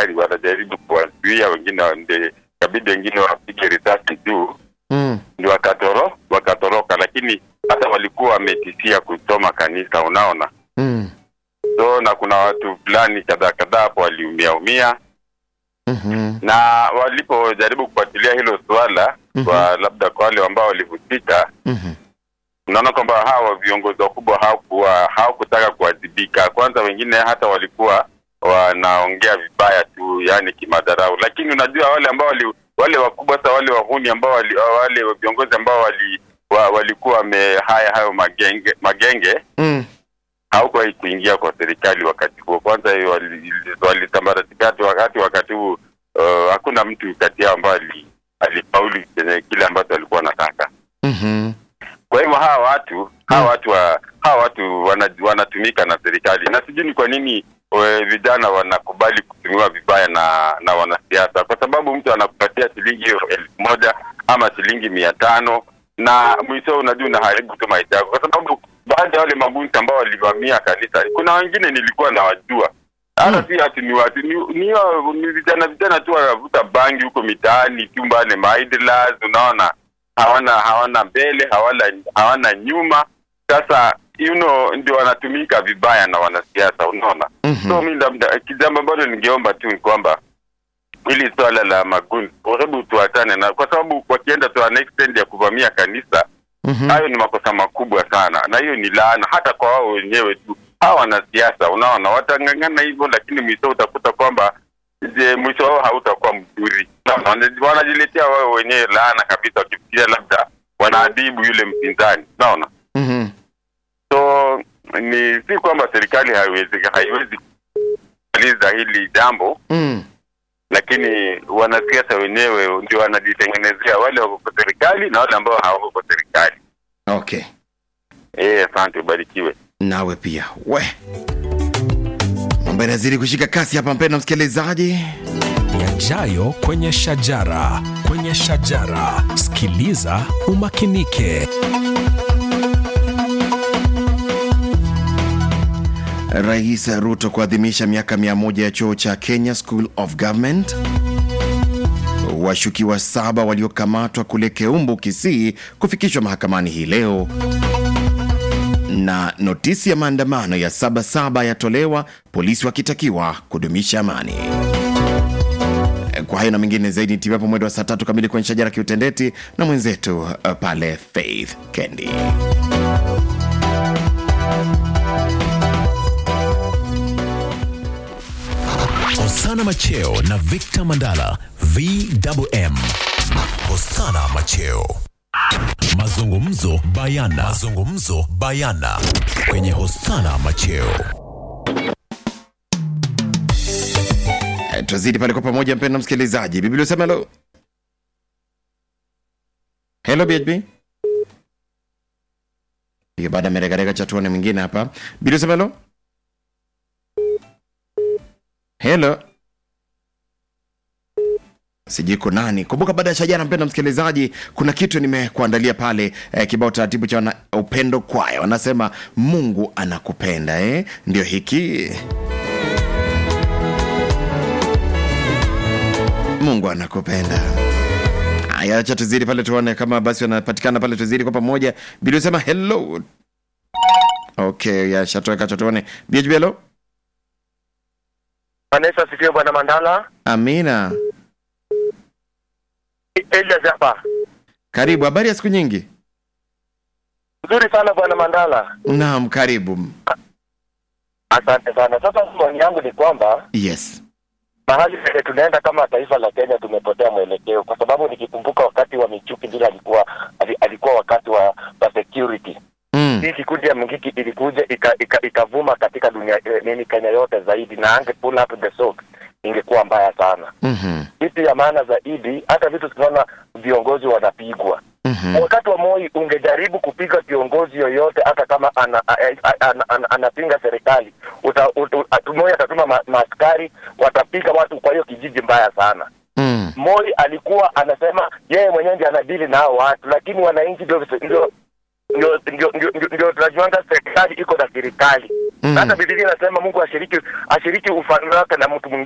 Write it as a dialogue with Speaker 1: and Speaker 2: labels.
Speaker 1: serikali wanajaribu kuwazuia wengine, ndio kabidi wengine wapige risasi juu
Speaker 2: Mm.
Speaker 1: ndio wakatoro wakatoroka, lakini hata walikuwa wametishia kuchoma kanisa, unaona.
Speaker 2: Mm.
Speaker 1: So na kuna watu fulani kadhaa kadhaa hapo waliumia umia,
Speaker 2: Mhm.
Speaker 1: na walipojaribu kufuatilia hilo suala
Speaker 2: Mhm.
Speaker 1: kwa labda kwa wale ambao walihusika,
Speaker 2: Mhm.
Speaker 1: unaona kwamba hawa viongozi wakubwa hawakuwa hawakutaka kuwajibika. Kwanza wengine hata walikuwa wanaongea vibaya tu, yani kimadharau, lakini unajua wale ambao wali, wale wakubwa sasa, wale wahuni ambao wali, wale viongozi ambao wali, wa, walikuwa wame haya hayo magenge magenge
Speaker 2: Mm.
Speaker 1: hawakuwahi kuingia kwa serikali wakati huo. Kwanza hiyo wali- walitambaratika hati wakati wakati huo uh, hakuna mtu kati yao ambaye ali- alifaulu kwenye kile ambacho alikuwa anataka.
Speaker 2: Mhm.
Speaker 1: Kwa hivyo hawa watu hawa watu wa, hawa watu wana, wanatumika na serikali, na sijui ni kwa nini we, vijana wanakubali kutumiwa vibaya na na wanasiasa, kwa sababu mtu anakupatia shilingi hiyo elfu moja ama shilingi mia tano na mwisho unajua unaharibu tu maisha yako, kwa sababu baadhi ya wale mabunti ambao walivamia kanisa, kuna wengine nilikuwa nawajua hata si ati ni watu ni, ni, ni vijana vijana tu wanavuta bangi huko mitaani tu mbale maidlas, unaona hawana hawana mbele hawana hawana nyuma. Sasa you know, ndio wanatumika vibaya na wanasiasa, unaona
Speaker 2: Mhm.
Speaker 1: so mi labda kijambo ambalo ningeomba tu ni kwamba hili swala la magundi, hebu tuachane na, kwa sababu wakienda to an extent ya kuvamia kanisa
Speaker 2: Mhm.
Speaker 1: hayo ni makosa makubwa sana, na hiyo ni laana hata kwa wao wenyewe tu. Hawa wanasiasa unaona, watang'ang'ana hivyo, lakini mwisho utakuta kwamba je, mwisho wao hautakuwa mzuri. Unaona, wana- Wanajiletea wao wenyewe laana kabisa, wakifikiria labda wanaadhibu yule mpinzani, unaona.
Speaker 2: Mhm.
Speaker 1: So ni si kwamba serikali haiwezi haiwezi kumaliza hili jambo,
Speaker 2: Mm.
Speaker 1: lakini wanasiasa wenyewe ndio wanajitengenezea, wale wako kwa serikali na wale ambao hawako kwa serikali.
Speaker 2: Okay.
Speaker 1: Eh, asante, ubarikiwe.
Speaker 2: Nawe pia we mambo yanazidi kushika kasi hapa, mpendwa msikilizaji.
Speaker 3: yajayo kwenye shajara kwenye shajara sikiliza umakinike
Speaker 2: Rais Ruto kuadhimisha miaka mia moja ya chuo cha Kenya School of Government. Washukiwa saba waliokamatwa kule Keumbu, Kisii kufikishwa mahakamani hii leo, na notisi ya maandamano ya Sabasaba yatolewa, polisi wakitakiwa kudumisha amani. Kwa hayo na mengine zaidi ni timu hapo mwendo wa saa tatu kamili kwenye shajara kiutendeti na mwenzetu uh, pale Faith Kendi.
Speaker 3: hosana macheo na victor mandala vwm hosana macheo mazungumzo bayana mazungumzo bayana kwenye hosana macheo
Speaker 2: Eh, Tuzidi pale kwa pamoja, mpendwa msikilizaji. Biblia usema hello. Hello BHB. Hiyo baada ya meregarega cha tuone mwingine hapa. Biblia usema hello. Hello. Sijui ko nani. Kumbuka baada ya shajara, mpendwa msikilizaji, kuna kitu nimekuandalia pale eh, kibao taratibu cha wana, upendo kwaya wanasema Mungu anakupenda eh? Ndio hiki Mungu anakupenda. Haya, acha tuzidi pale tuone kama basi wanapatikana pale, tuzidi kwa pamoja. Bili usema hello. Okay, ya shatoweka cha tuone. BHB hello.
Speaker 4: Vanessa asifiwe bwana Mandala.
Speaker 2: Amina.
Speaker 4: Elias hapa.
Speaker 2: Karibu, habari ya siku nyingi?
Speaker 4: Nzuri sana bwana Mandala.
Speaker 2: Naam, karibu.
Speaker 4: Asante sana. Sasa maoni yangu ni kwamba
Speaker 2: Yes.
Speaker 4: mahali penye tunaenda kama taifa la Kenya tumepotea mwelekeo, kwa sababu nikikumbuka wakati wa Michuki vile alikuwa ali- alikuwa wakati wa, wa security
Speaker 2: Mm.
Speaker 4: hii kikundi ya Mungiki ilikuja ikavuma ika, ikavuma katika dunia eh, nini Kenya yote zaidi, na ange pull up the socks ingekuwa mbaya sana.
Speaker 2: Mhm.
Speaker 4: Kitu ya maana zaidi, hata vitu tunaona viongozi wanapigwa
Speaker 2: Mhm.
Speaker 4: wakati wa Moi ungejaribu kupiga kiongozi yoyote, hata kama ana, ana, ana, ana, anapinga serikali, uta, uta, uta, Moi atatuma ma, maaskari watapiga watu kwa hiyo kijiji mbaya sana.
Speaker 2: Mm.
Speaker 4: Moi alikuwa anasema yeye mwenyewe ndiye anadili na hao watu, lakini wananchi ndio ndio ndio ndio ndio ndio- ndio tunajuanga serikali iko na serikali
Speaker 2: Mm.
Speaker 4: hata Biblia inasema Mungu ashiriki ashiriki ufalme wake na mtu mwingine